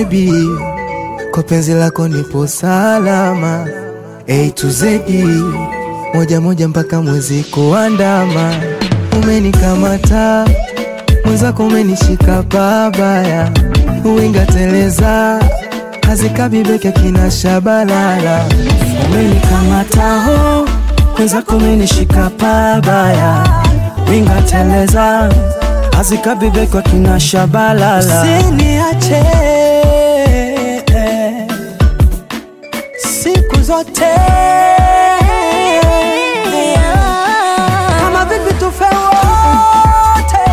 baby, kwa penzi lako nipo salama. A to Z, moja moja mpaka mwezi kuandama. Umenikamata mwenzako, umenishika pabaya, uwinga teleza hazikabibeke kina shabalala. Umenikamata ho mwenzako, umenishika pabaya, winga teleza azikabibekwa kina shabalala. Usiniache siku zote, kama vipi tufe wote,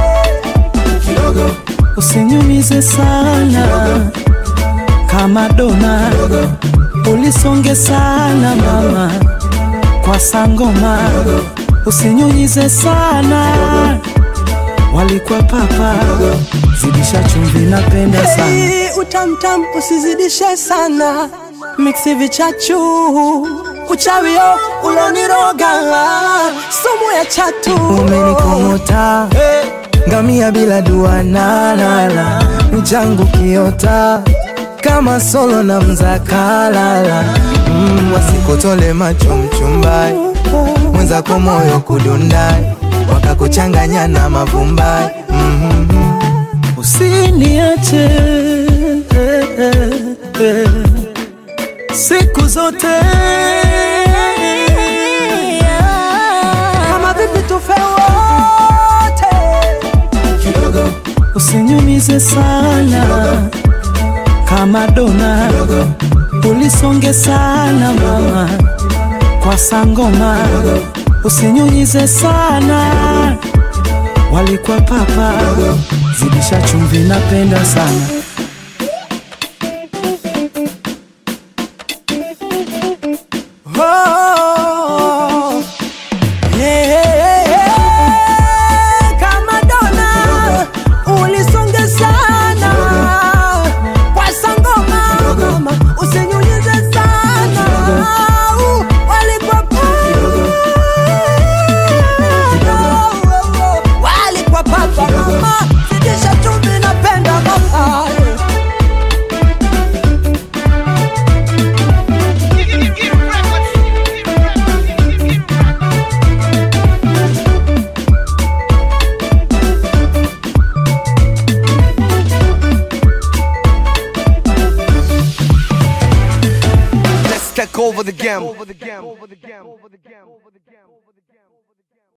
Usinyumize sana kama dona, ulisonge sana mama kwa sangoma, usinyunyize sana walikuwa papa, zidisha chumvi, napenda sana Hey, utamtam usizidishe sana, miksi vichachu uchawio uloniroga, sumu ya chatu Umenikomota ngamia bila dua nalala, mchangu kiota kama solo na mzakalala mm, wasikutole macho mchumbai mwenzako moyo kudundai wakakuchanganya na mavumbai mm Usiniache eh, eh, eh, siku zote kama vipi tufe wote, usinyumize sana kama dona, ulisonge sana mama kwa sangoma, usinyunyize sana walikuwa papa, zidisha chumvi, napenda sana Oh, yeah, yeah, yeah. Kama dona ulisonge sana kwa sangoma, mama, usinyunyize sana Uh, walikuwa walikuwa papa mama, zidisha chumvi, napenda mama Let's take over the game.